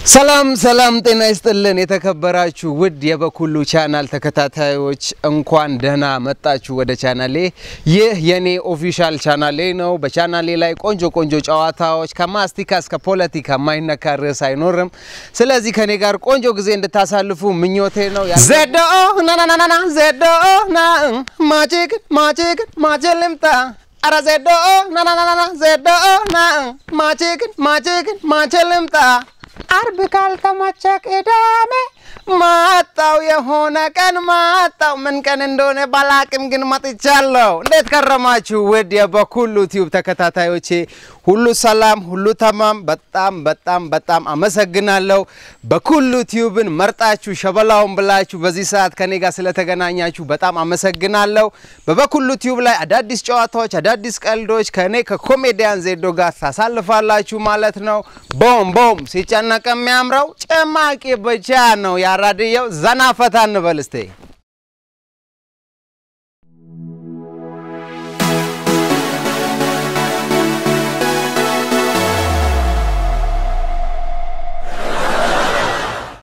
ሰላም ሰላም፣ ጤና ይስጥልን የተከበራችሁ ውድ የበኩሉ ቻናል ተከታታዮች እንኳን ደህና መጣችሁ ወደ ቻናሌ። ይህ የኔ ኦፊሻል ቻናሌ ነው። በቻናሌ ላይ ቆንጆ ቆንጆ ጨዋታዎች ከማስቲካ እስከ ፖለቲካ የማይነካ ርዕስ አይኖርም። ስለዚህ ከኔ ጋር ቆንጆ ጊዜ እንድታሳልፉ ምኞቴ ነው። ዜዶ ናናናና ዜዶ ና ማጂግ ማጂግ ማጅ ልምጣ አረ ዜዶ ናናናና ዜዶ ና ማጂግ ማጂግ ማጅ ልምጣ አርብ ካልተመቸ ቅዳሜ ማጣው የሆነ ቀን ማጣው ምን ቀን እንደሆነ ባላቅም ግን መጥቻለሁ። እንዴት ከረማችሁ ውድ የበኩሉ ቲዩብ ተከታታዮቼ? ሁሉ ሰላም፣ ሁሉ ተማም። በጣም በጣም በጣም አመሰግናለሁ። በኩሉ ቲዩብን መርጣችሁ ሸበላውን ብላችሁ በዚህ ሰዓት ከኔ ጋር ስለተገናኛችሁ በጣም አመሰግናለሁ። በበኩሉ ቲዩብ ላይ አዳዲስ ጨዋታዎች፣ አዳዲስ ቀልዶች ከኔ ከኮሜዲያን ዜዶ ጋር ታሳልፋላችሁ ማለት ነው። ቦም ቦም ሲጨነቅ የሚያምረው ጭማቂ ብቻ ነው። ያራድየው ዘና ፈታ እንበል እስቴ